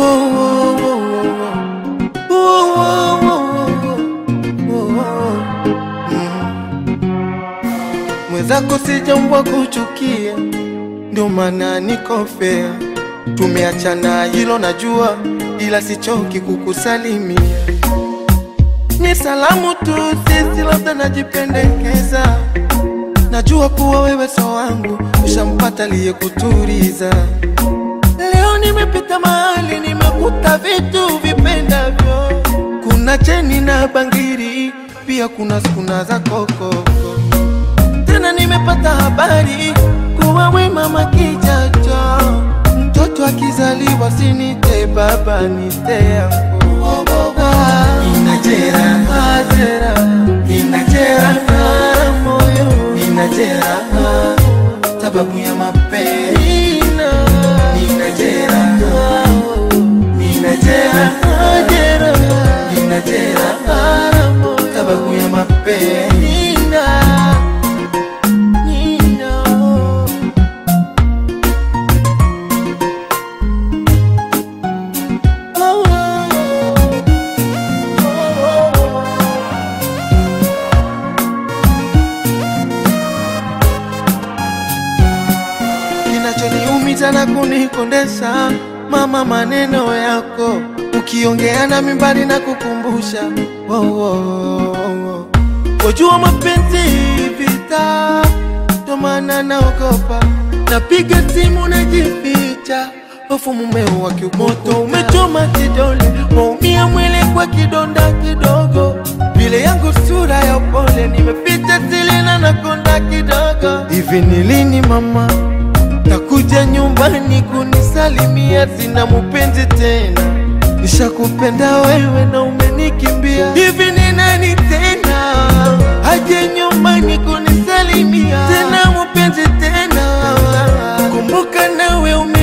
Mwenzako sijaumbwa kuchukia, ndio maana niko fair. Tumeachana hilo najua, ila sichoki kukusalimia. Ni salamu tu, sisi labda najipendekeza. Najua kuwa wewe so wangu, ushampata aliyekuturiza. Leo nimepita mahali, nimekuta vitu vipendavyo. Kuna cheni na bangiri, pia kuna skuna za kokoko. Tena nimepata habari kuwa we mama kijacho, mtoto akizaliwa sinite baba nite yangu. Inajera, ajera, inajera moyo, inajera sababu ya mapenzi. Inajera, inajera, ajera, inajera sababu ya mapenzi. Nina. Oh, Kinachoniumiza na kunikondesha mama, maneno yako ukiongea na mimbali na kukumbusha oh, oh, oh, oh. Wajua mapenzi vita, ndo maana naogopa, napiga simu najificha, hofu mumeo wa kiumoto umechoma kidole, waumia mwili kwa kidonda kidogo, vile yangu sura ya upole, nimeficha sili na nakonda kidogo. Hivi ni lini mama takuja nyumbani kunisalimia? Sina mupenzi tena, nishakupenda wewe na umenikimbia. Hivi ni nani tena aje nyumbani kunisalimia? Tena mupenzi tena, kumbuka nawe ume